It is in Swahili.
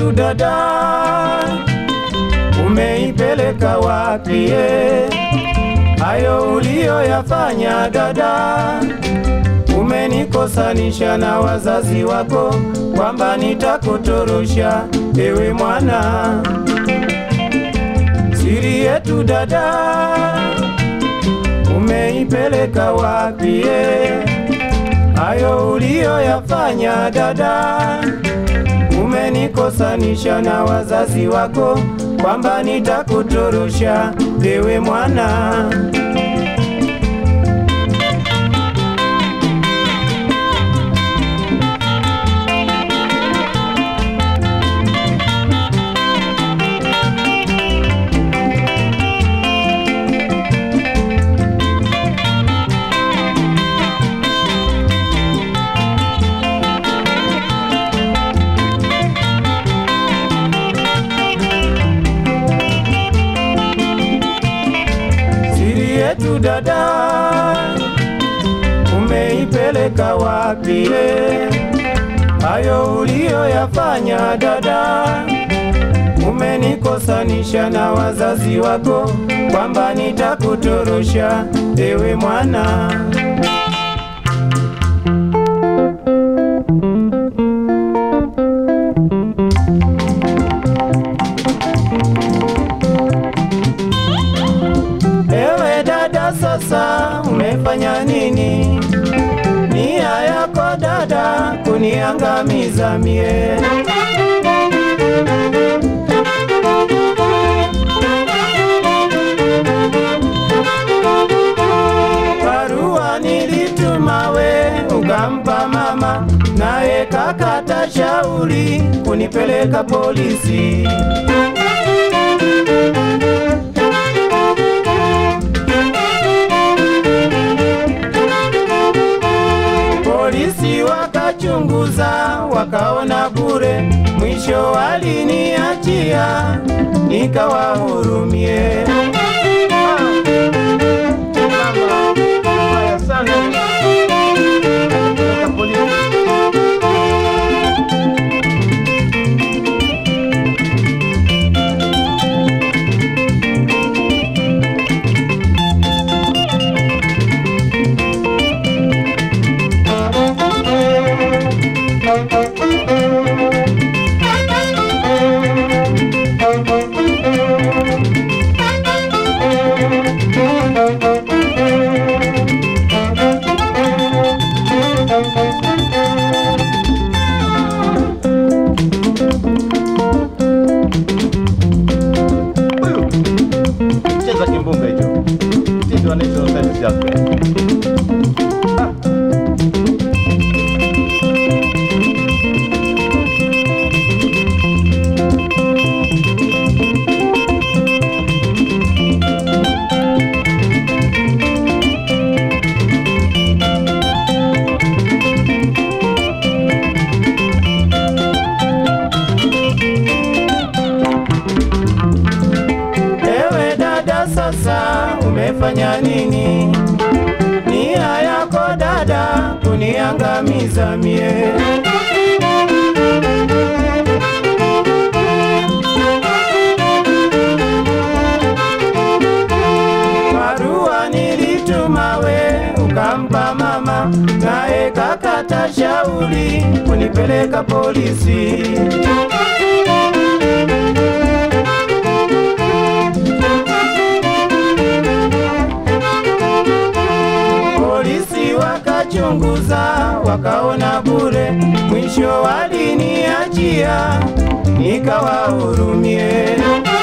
yetu dada, umeipeleka wapi? eh? Hayo uliyoyafanya dada, umenikosanisha na wazazi wako, kwamba nitakutorosha ewe mwana. Siri yetu dada, umeipeleka wapi? eh? Hayo uliyoyafanya dada, umenikosanisha na wazazi wako, kwamba nitakutorosha ewe mwana. Siri yetu dada, umeipeleka wapi? eh? Hayo uliyoyafanya dada, umenikosanisha na wazazi wako, kwamba nitakutorosha ewe mwana. Ewe dada, sasa umefanya nini? Nia yako dada kuniangamiza mie. Barua nilituma we ukampa mama, naye kakata shauri kunipeleka polisi. Polisi wakachunguza wakaona bure, mwisho waliniachia nikawahurumie. Huyu cheza kimbunga hicho, mtindo anaitwa Osiris Jasper. Ah. Ewe dada, sasa umefanya nini? Nia yako dada kuniangamiza mie. Barua nilituma we ukampa mama, naye kakata shauri kunipeleka polisi. Polisi wakachunguza wakaona bure, mwisho waliniachia nikawahurumie.